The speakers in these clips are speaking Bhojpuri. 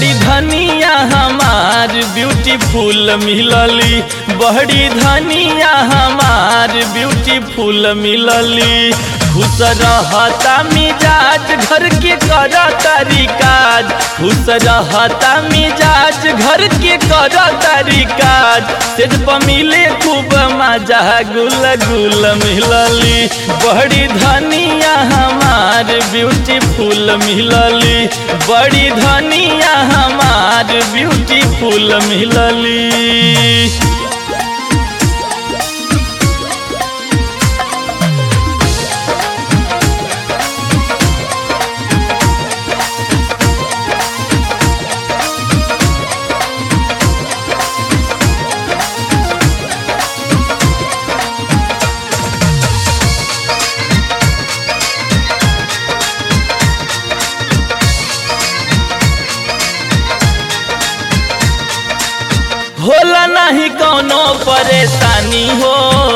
बड़ी धनिया हमार ब्यूटीफुल मिलली बड़ी धनिया हमार ब्यूटीफुल मिलली खुश रहता मिजाज घर के कर तारी काज खुश रहता मिजाज घर के कर तारी काज सेज पर मिले खूब मजा गुल गुल मिलली बड़ी धनिया हमार ब्यूटीफुल मिलली बड़ी धनिया हमार ब्यूटीफुल मिलली होला नहीं कोनो परेशानी हो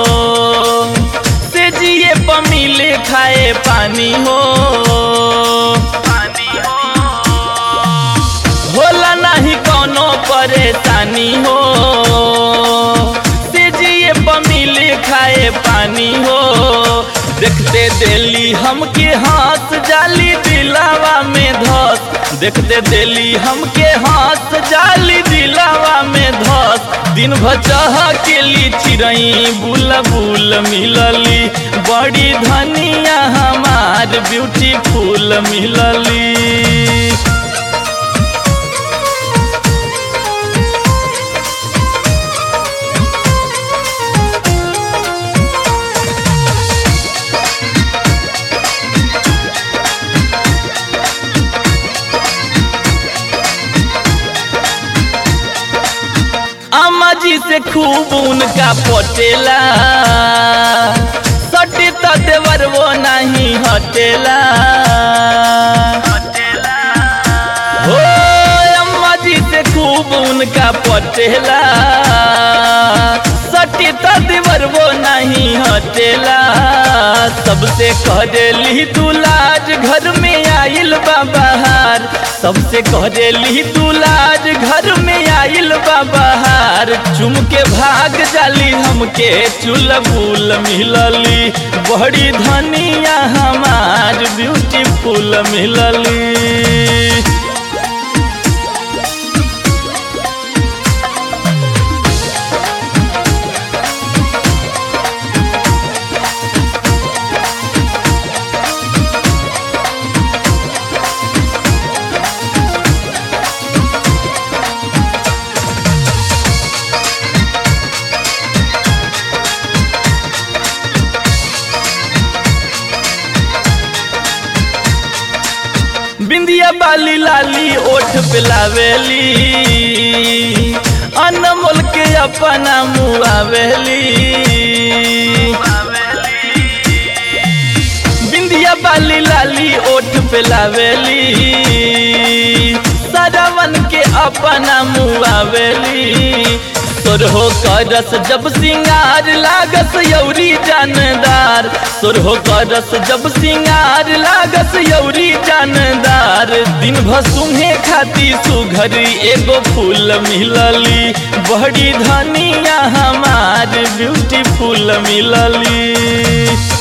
से जिए पर मिले खाए पानी हो होला नहीं कोनो परेशानी हो से जिए पर मिले खाए पानी हो देखते दिली हमके हंस जाली दिलावा में धस देखते दिली हमके हंस जाली दिलावा में धस दिन भर चह के ली चिड़ई बुल बुल मिलली बड़ी धनिया हमार ब्यूटीफुल मिलली अम्मा जी से खूब उनका पटेला सटे तो देवर वो नहीं हटेला हो अम्मा जी से खूब उनका पटेला सटे तो देवर वो नहीं हटेला सबसे करेली दुलाज घर में आइल बाबहार सबसे करेली दुलाज घर में आइल बाबहार चुम के भाग जाली हमके चुल बुल मिलली बड़ी धनिया हमार ब्यूटीफुल मिलली बिंदिया बाली लाली ओठ पे लावेली अनमोल के अपना मुआवेली बिंदिया बाली लाली ओठ पे लावेली सरवन के अपना मुआवेली सोरहो करस जब सिंगार लागस यौरी जानदार सोरहो करस जब सिंगार लागस यौरी जानदार दिन भर सुहे खाती सुघरी एगो फूल मिलली बड़ी धनिया हमार ब्यूटीफुल मिलली